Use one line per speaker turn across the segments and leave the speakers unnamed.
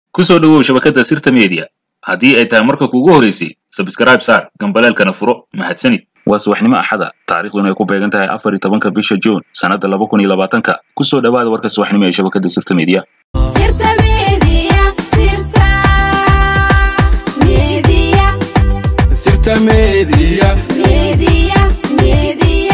ku soo dhowow shabakadda sirta media haddii ay tahay marka kuugu horeysay sabskrayb saar gambaleelkana furo mahadsanid waa subaxnimo axada taariikhduna ay ku beegan tahay afar iyo tobanka bisha juun sannadda laba kun iyo labaatanka ku soo dhowaada warka subaxnimo ee shabakadda sirta media
Sirta Media, Sirta Media,
Sirta Media.
Media, Media.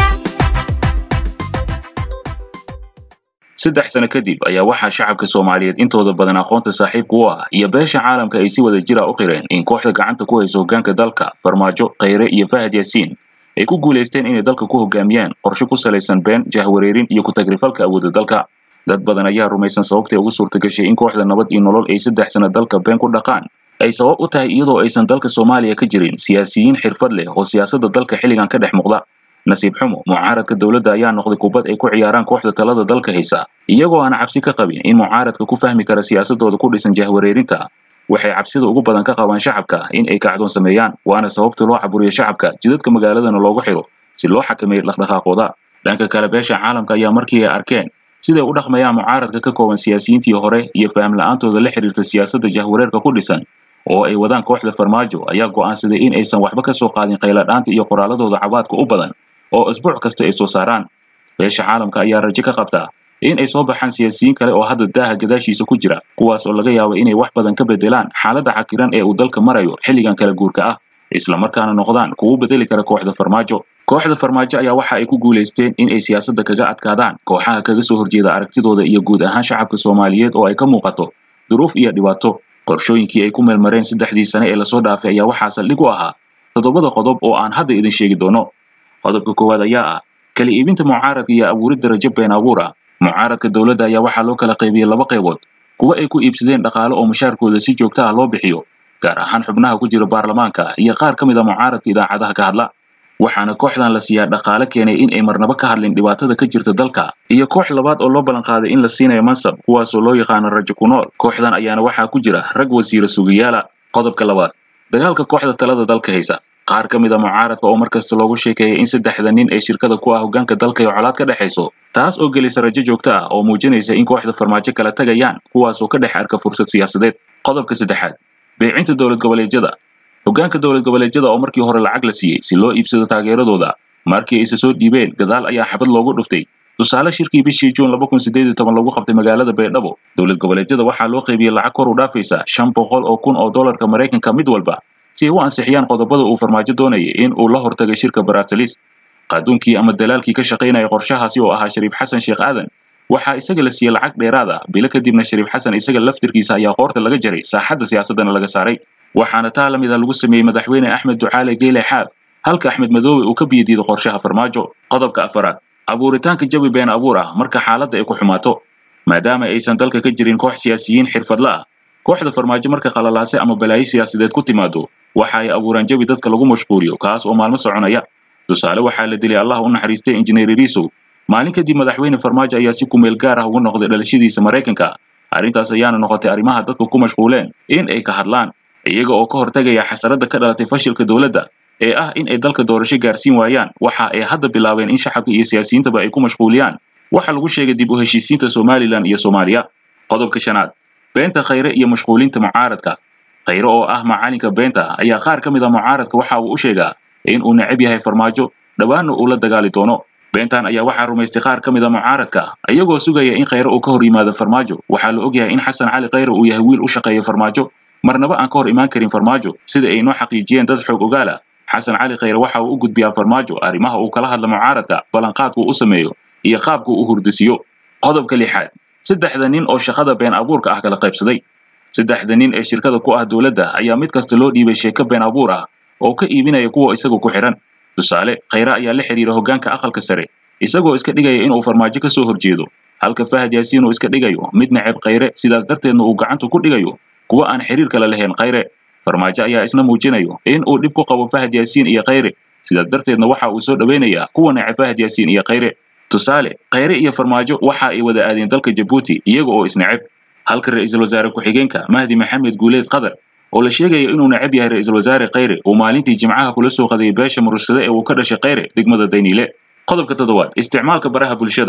saddex sano kadib ayaa waxaa shacabka soomaaliyeed intooda badan aqoonta saaxiibka u ah iyo beesha caalamka ay si wada jira u qireen in kooxda gacanta ku haysa hoggaanka dalka farmaajo khayre iyo fahad yaasiin ay ku guulaysteen inay dalka ku hogaamiyaan qorshe ku salaysan been jahwareerin iyo ku-tagrifalka awoodda dalka dad badan ayaa rumaysan sababtay ugu suurtagashay in kooxda nabad iyo nolol ay saddex sano dalka been ku dhaqaan ay sabab u tahay iyadoo aysan dalka soomaaliya ka jirin siyaasiyiin xirfad leh oo siyaasadda dalka xilligan ka dhex muuqda nasiib xumo mucaaradka dowladda ayaa noqday kubad ay ku ciyaaraan kooxda talada dalka haysa iyagoo aan cabsi ka qabin in mucaaradka ku fahmi kara siyaasadooda ku dhisan jahwareerinta waxay cabsida ugu badan ka qabaan shacabka in ay kacdoon sameeyaan waana sababta loo caburiyo shacabka jidadka magaaladana loogu xiro si loo xakameeyo dhaqdhaqaaqooda dhanka kale beesha caalamka ayaa markii ay arkeen siday u dhaqmayaan mucaaradka ka kooban siyaasiyiintii hore iyo faham la-aantooda la xiriirta siyaasadda jahwareerka ku dhisan oo ay wadaan kooxda farmaajo ayaa go'aansaday in aysan waxba ka soo qaadin qayladhaanta iyo qoraaladooda cabaadka u badan oo isbuuc kasta ay soo saaraan beesha caalamka ayaa rajo ka qabtaa in ay soo baxaan siyaasiyiin kale oo hadda daaha gadaashiisa ku jira kuwaas oo laga yaabo inay wax badan ka bedelaan xaaladda cakiran ee uu dalka marayo xilligan kala guurka ah islamarkaana noqdaan kuwu bedeli kara kooxda farmaajo kooxda farmaajo ayaa waxa ay ku guulaysteen in ay siyaasadda kaga adkaadaan kooxaha kaga soo horjeeda aragtidooda iyo guud ahaan shacabka soomaaliyeed oo ay ka muuqato duruuf iyo dhibaato qorshooyinkii ay ku meelmareen saddexdii sane ee lasoo dhaafay ayaa waxaa saldhig u ahaa toddobada qodob oo aan hadda idin sheegi doono qodobka koowaad ayaa ah kala iibinta mucaaradka iyo abuuridda rajo been abuur ah mucaaradka dowladda ayaa waxaa loo kala qaybiyey laba qaybood kuwa ay ku iibsadeen dhaqaale oo mushaarkooda si joogto ah loo bixiyo gaar ahaan xubnaha ku jira baarlamaanka iyo qaar ka mid a mucaaradka idaacadaha ka hadla waxaana kooxdan la siiyaa dhaqaale keenay in ay marnaba ka hadlin dhibaatada ka jirta dalka iyo koox labaad oo loo ballan qaaday in la siinayo mansab kuwaasoo loo yaqaano rajo ku nool kooxdan ayaana waxaa ku jira rag wasiira sugayaala qodobka labaad dagaalka kooxda talada dalka haysa qaar ka mid a mucaaradka oo mar kasta loogu sheekeeyay in saddexda nin ee shirkada ku ah hoggaanka dalka ay colaad ka dhexayso taas oo gelisa rajo joogto ah oo muujinaysa in kooxda farmaajo kala tagayaan kuwaasoo ka dhex arka fursad siyaasadeed qodobka saddexaad beecinta dowlad goboleedyada hoggaanka dowlad goboleedyada oo markii hore lacag la siiyey si loo iibsado taageeradooda markii ayse soo dhiibeen gadaal ayaa xabad loogu dhuftay tusaale shirkii bishii juun laba kun sideed iyo toban lagu qabtay magaalada baydhabo dowlad goboleedyada waxaa loo qaybiyey lacag kor u dhaafaysa shan boqol oo kun oo dollarka maraykanka mid walba si ay u ansixiyaan qodobada uu farmaajo doonayay in uu la hortagay shirka baraasalis qaaduunkii ama dalaalkii ka shaqaynaya qorshahaasi oo ahaa shariif xasan sheekh aadan waxaa isaga la siiyey lacag dheeraad ah bilo kadibna shariif xasan isaga laftirkiisa ayaa qoorta laga jaray saaxadda siyaasaddana laga saaray waxaana taa la mid a lagu sameeyey madaxweyne axmed ducaale geyle xaab halka axmed madoobe uu ka biyadiiday qorshaha farmaajo qodobka afaraad abuuritaanka jawi been abuur ah marka xaaladda ay ku xumaato maadaama aysan dalka ka jirin koox siyaasiyiin xirfadla ah kooxda farmaajo marka qalalaase ama balaayo siyaasadeed ku timaado waxa ay abuuraan jawi dadka lagu mashquuliyo kaas oo maalmo soconaya tusaale waxaa la dilay allah u naxariistay injineer irisow maalin kadib madaxweyne farmaajo ayaa si kumeel gaar ah ugu noqday dhalashadiisa maraykanka arrintaas ayaana noqotay arrimaha dadku ku mashquuleen in ay ka hadlaan iyaga oo ka hortagaya xasaradda ka dhalatay fashilka dowladda ee ah in ay dalka doorasho gaarsiin waayaan waxa ay hadda bilaabeen in shacabka iyo siyaasiyiintaba ay ku mashquuliyaan waxa lagu sheegay dib u heshiisiinta somalilan iyo soomaaliya qodobka shanaad beenta khayre iyo mashquulinta mucaaradka khayre oo ah macalinka beenta ayaa qaar ka mid a mucaaradka waxa uu u sheegaa in uu necab yahay farmaajo dhowaanna uu la dagaali doono beentan ayaa waxaa rumaystay qaar ka mid a mucaaradka iyagoo sugaya in khayre uu ka hor yimaado farmaajo waxaa la ogyahay in xasan cali khayre uu yahay wiil u shaqeeya farmaajo marnaba aan ka hor imaan karin farmaajo sida ay noo xaqiijiyeen dad xoog ogaala xasan cali khayre waxa uu u gudbiyaa farmaajo arrimaha uu kala hadla mucaaradka ballanqaadku u sameeyo iyo qaabku u hurdisiyo qodobka lixaad saddexda nin oo shaqada been abuurka ah kala qaybsaday saddexda nin ee shirkada ku ah dowladda ayaa mid kasta loo dhiibay sheeko been abuur ah oo ka iibinaya kuwa isaga ku xidhan tusaale khayre ayaa la xidhiira hoggaanka aqalka sare isagoo iska dhigaya inuu farmaajo ka soo horjeedo halka fahad yaasiin uu iska dhigayo mid neceb khayre sidaas darteedna uu gacanta ku dhigayo kuwa aan xiriir kale lahayn khayre farmaajo ayaa isna muujinayo in uu dhib ku qabo fahad yaasiin iyo khayre sidaas darteedna waxa uu soo dhoweynayaa kuwa neceb fahad yaasiin iyo khayre tusaale khayre iyo farmaajo waxa ay wada aadeen dalka jabuuti iyaga oo isneceb halka ra'iisul wasaare ku-xigeenka mahdi maxamed guuleed qadar oo la sheegayo inuu necab yahay ra'iisul wasaare khayre uu maalintii jimcaha kula soo qadayay beesha murursade ee uu ka dhashay khayre degmada dayniile qodobka toddobaad isticmaalka baraha bulshada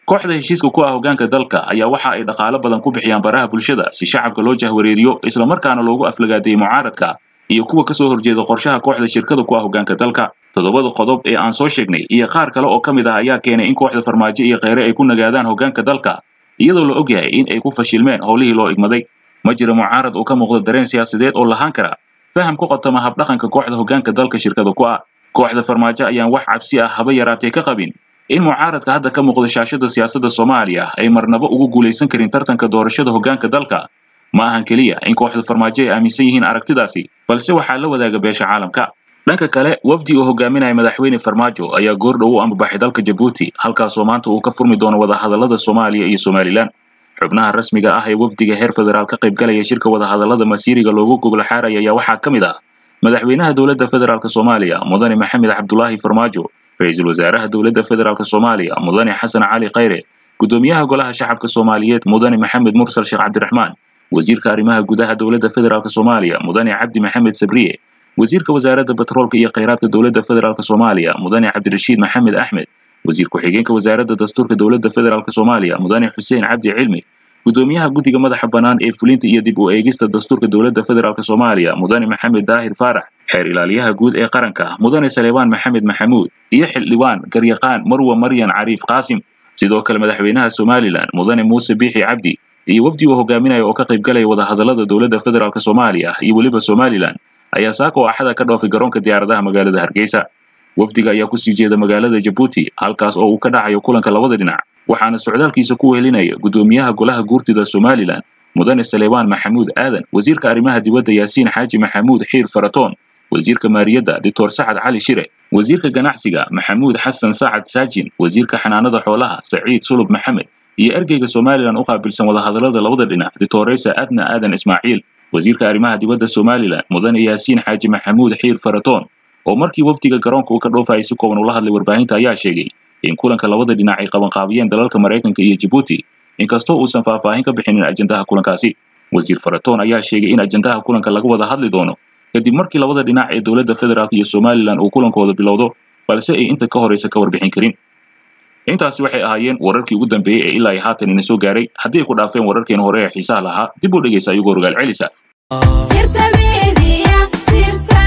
kooxda heshiiska ku ah hoggaanka dalka ayaa waxa ay dhaqaalo badan ku bixiyaan baraha bulshada si shacabka loo jahwareeriyo islamarkaana loogu aflagaadeeyey mucaaradka iyo kuwa ka soo horjeeda qorshaha kooxda shirkada ku ah hoggaanka dalka toddobada qodob ee aan soo sheegnay iyo qaar kale oo ka mid ah ayaa keenay in kooxda farmaajo iyo kheyre ay ku nagaadaan hoggaanka dalka iyadoo la og yahay in ay ku fashilmeen howlihii loo igmaday ma jira mucaarad uu ka muuqda dareen siyaasadeed oo lahaan kara faham ku qotoma habdhaqanka kooxda hoggaanka dalka shirkada ku ah kooxda farmaajo ayaan wax cabsi ah haba yaraatee ka qabin in mucaaradka hadda ka muuqda shaashada siyaasadda soomaaliya ay marnaba ugu guulaysan karin tartanka doorashada hoggaanka dalka ma ahan keliya in kooxda farmaajo ay aaminsan yihiin aragtidaasi balse waxaa la wadaaga beesha caalamka dhanka kale wafdi uu hogaaminaya madaxweyne farmaajo ayaa goordhow u ambabaxay dalka jabuuti halkaasoo maanta uu ka furmi doono wadahadallada soomaaliya iyo somalilan xubnaha rasmiga ah ee wafdiga heer federaal ka qaybgalaya shirka wadahadallada masiiriga loogu gogla xaaraya ayaa waxaa ka mid ah madaxweynaha dowladda federaalk soomaaliya mudane maxamed cabdulaahi farmaajo ra-iisul wasaaraha dowladda federaalk soomaaliya mudane xasan cali khayre gudoomiyaha golaha shacabka soomaaliyeed mudane maxamed mursal sheekh cabdiraxmaan wasiirka arrimaha gudaha dowladda federaalk soomaaliya mudane cabdi maxamed sabriye wasiirka wasaaradda batroolka iyo kheyraadka dowladda federaalk soomaaliya mudane cabdirashiid maxamed axmed wasiir ku-xigeenka wasaaradda dastuurka dowladda federaalk soomaaliya mudane xuseen cabdi cilmi gudoomiyaha guddiga madaxa bannaan ee fulinta iyo dib u eegista dastuurka dowladda federaalk soomaaliya mudane maxamed daahir faarax xeer ilaaliyaha guud ee qaranka mudane saleebaan maxamed maxamuud iyo xildhibaan garyaqaan marwa maryan cariif qaasim sidoo kale madaxweynaha somalilan mudane muuse biixi cabdi iyo wafdi uu hogaaminaya oo ka qaybgalaya wadahadallada dowladda federaalk soomaaliya iyo weliba somalilan ayaa saaka oo axada ka dhoofay garoonka diyaaradaha magaalada hargeysa wafdiga ayaa kusii jeeda magaalada jabuuti halkaas oo uu ka dhacayo kulanka labada dhinac waxaana socdaalkiisa ku wehelinaya gudoomiyaha golaha guurtida somalilan mudane saleebaan maxamuud aadan wasiirka arrimaha dibadda yaasiin xaaji maxamuud xiir faratoon wasiirka maaliyadda doctor sacad cali shire wasiirka ganacsiga maxamuud xasan sacad saajin wasiirka xanaanada xoolaha saciid sulub maxamed iyo ergeyga somalilan u qaabilsan wadahadallada labada dhinac doctoresa adna aadan ismaaciil wasiirka arrimaha dibadda somalilan mudane yaasiin xaaji maxamuud xiir faratoon oo markii wafdiga garoonka uu ka dhoofayay si kooban ula hadlay warbaahinta ayaa sheegay in kulanka labada dhinac ay qabanqaabiyeen dalalka maraykanka iyo jabuuti inkastoo uusan faahfaahin ka bixinin ajandaha kulankaasi wasiir faratoon ayaa sheegay in ajandaha kulanka laga wada hadli doono kadib markii labada dhinac ee dowladda federaalk iyo somalilan uu kulankooda bilowdo balse ay inta ka horaysa ka warbixin karin intaasi waxay ahaayeen wararkii ugu dambeeyey ee ilaa ay haatan ina soo gaaray haddii ay ku dhaafeen wararkeen hore ee xiisaha lahaa dib u dhegaysa ayagoo rogaal celisa
sirta media sirta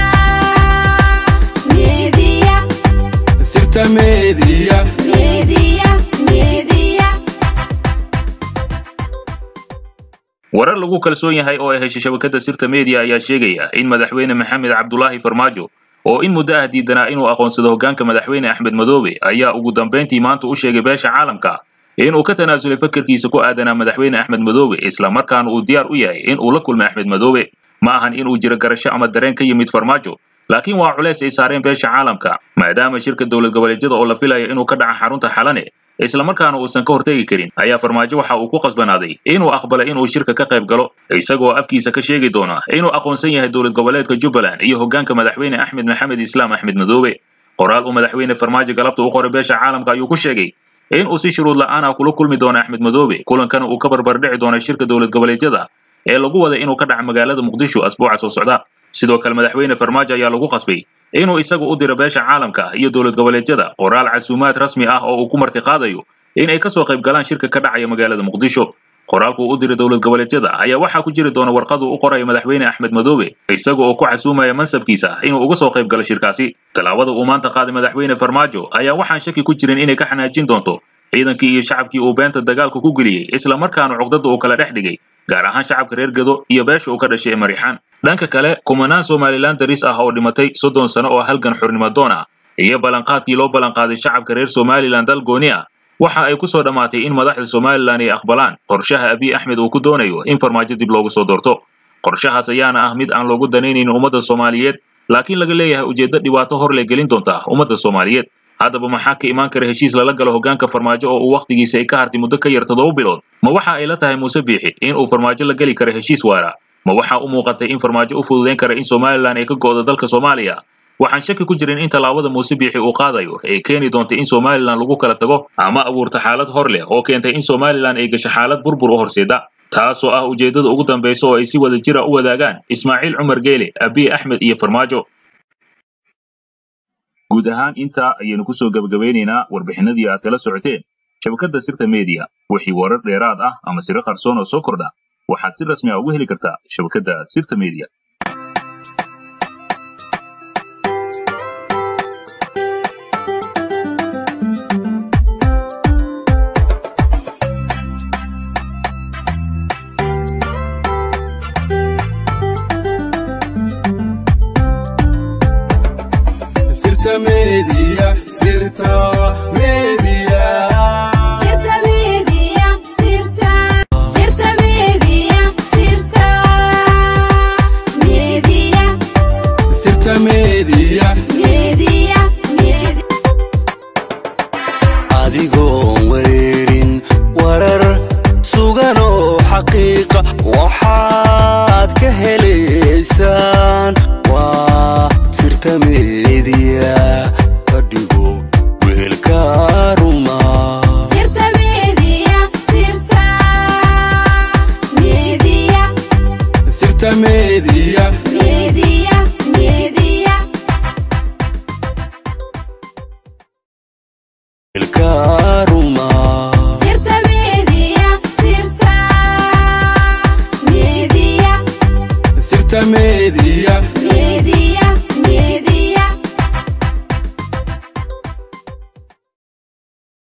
media
sirta media
media media
warar lagu kalsoon yahay oo ay heshay shabakadda sirta media ayaa sheegaya in madaxweyne maxamed cabdulaahi farmaajo oo in muddo ah diidanaa inuu aqoonsado hoggaanka madaxweyne axmed madoobe ayaa ugu dambayntii maanta u sheegay beesha caalamka inuu ka tanaasulay fakarkiisa ku aadanaa madaxweyne axmed madoobe isla markaana uu diyaar u yahay in uu la kulmay axmed madoobe ma ahan inuu jiro garasho ama dareen ka yimid farmaajo laakiin waa culeys ay saareen beesha caalamka maadaama shirka dowlad goboleedyada oo la filayo inuu ka dhaca xarunta xalane isla markaana uusan ka hortegi karin ayaa farmaajo waxa uu ku qasbanaaday inuu aqbalay inuu shirka ka qayb galo isagoo afkiisa ka sheegi doona inuu aqoonsan yahay dowlad goboleedka jubbaland iyo hoggaanka madaxweyne axmed maxamed islaam axmed madoobe qoraal uu madaxweyne farmaajo galabta u qoray beesha caalamka ayuu ku sheegay in uu si shuruud la'aan ah kula kulmi doono axmed madoobe kulankana uu ka barbardhici doono shirka dowlad goboleedyada ee lagu wada inuu ka dhaca magaalada muqdisho asbuuca soo socda sidoo kale madaxweyne farmaajo ayaa lagu qasbay inuu isagu u diro beesha caalamka iyo dowlad goboleedyada qoraal casuumaad rasmi ah oo uu ku martiqaadayo in ay kasoo qayb galaan shirka ka dhacaya magaalada muqdisho qoraalku uu u diray dowlad goboleedyada ayaa waxaa ku jiri doona warqad uu u qorayo madaxweyne axmed madoobe isaga oo ku casuumaya mansabkiisa inuu uga soo qayb galo shirkaasi tallaabada uu maanta qaaday madaxweyne farmaajo ayaa waxaan shaki ku jirin inay ka xanaajin doonto ciidankii iyo shacabkii uu beenta dagaalka ku geliyey isla markaana cuqdada uu kala dhex dhigay gaar ahaan shacabka reer gedo iyo beesha uu ka dhashay ee mariixaan dhanka kale kumanaan somalilan daris ah oo dhimatay soddon sano oo halgan xurnimo doon ah iyo ballanqaadkii loo ballanqaaday shacabka reer somalilan dal gooni ah waxa ay ku soo dhammaatay in madaxda somalilan ay aqbalaan qorshaha abiy axmed uu ku doonayo in farmaajo dib loogu soo doorto qorshahaas ayaana ah mid aan loogu danaynayn ummadda soomaaliyeed laakiin laga leeyahay ujeeddo dhibaato hor le gelin doonta ummadda soomaaliyeed haddaba maxaa ka imaan kara heshiis lala galo hoggaanka farmaajo oo uu wakhtigiisa ay ka hartay muddo ka yar toddoba bilood ma waxa ay la tahay muuse biixi in uu farmaajo la geli karo heshiis waara ma waxaa u muuqatay in farmaajo u fududayn kara in somalilan ay ka go'do dalka soomaaliya waxaan shaki ku jirin in tallaabada muuse biixi uu qaadayo ay keeni doonta in somalilan lagu kala tago ama abuurta xaalad hor leh oo keentay in somalilan ay gasho xaalad burbur u horseeda taasoo ah ujeeddada ugu dambaysa oo ay si wada jira u wadaagaan ismaaciil cumar geele abiy axmed iyo farmaajo guud ahaan intaa ayaynu kusoo gebagabeynaynaa warbixinadii aad kala socoteen shabakadda sirta media wixii warar dheeraad ah ama siro qarsoon oo soo kordha waxaad si rasmi ah ugu heli kartaa shabakadda sirta media
Sirta Media, Sirta Media.
Sirta Media, Sirta, Sirta Media, Sirta Media,
Sirta Media.
Media, Media.
adigoon wareerin warar sugan oo xaqiiqa waxaad ka helaysaan waa sirta meediya ka dhigo weelka ruma
Sirta Media, Sirta Media,
Sirta Media.
Media, Media.
weelka ruma
Sirta Media, Sirta Media.
Sirta Media.